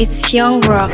It's Young Rock.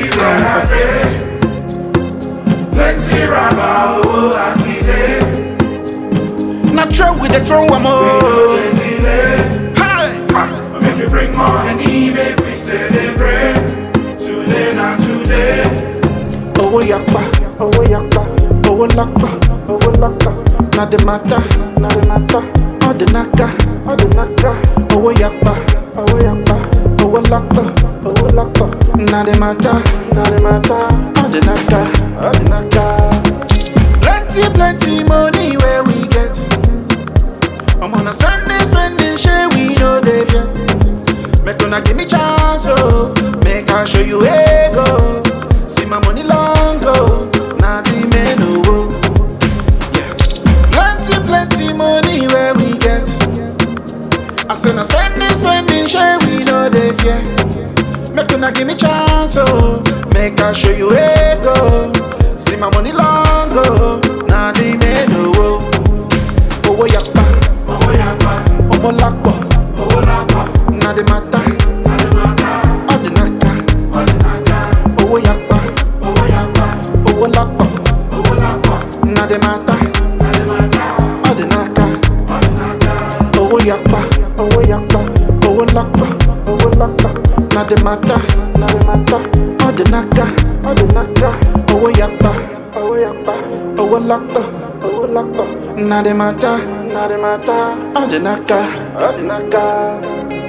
plenty raba owó àti dé. Na throw with the throw am no oh. dey delay. Hi. make you bring more honey make we celebrate. today na today. Owó yapa, owó yapa, owó lápá, owó lápá. Na the matter, na the matter. All the naka, all the naka. Owó yapa, owó yapa, owó lápá, owó lápá. Na the matter, na the matter. All the naka, all the naka. Plenty, plenty money where we get. I'm on a spending, spending, share we know they fear. Make una give me chance, oh. Make I show you where go. See my money long go. Now the men oh. Yeah. Plenty, plenty money where we get. I say na spending, spending, share we know they fear. Make una give me chance, oh. Make I show you where go. See my money long go. Now the men oh. Owó yapa, owó yapa ọmọ lápọ̀, owó lápá. na the matter. na the matter. All the naka, all the naija. owó yapa, owó yapa owó lápọ̀, owó lápá. na the matter. na the matter. All the naka, all the naija. owó yapa, owó yapa, owó lápọ̀, owó lápọ̀, na the matter. Na the matter. All the naka, all the naka, owó yapa, owó yapa, owó lápọ̀, owó lápọ̀, na the matter. Na the matter. All the naka, all the naka.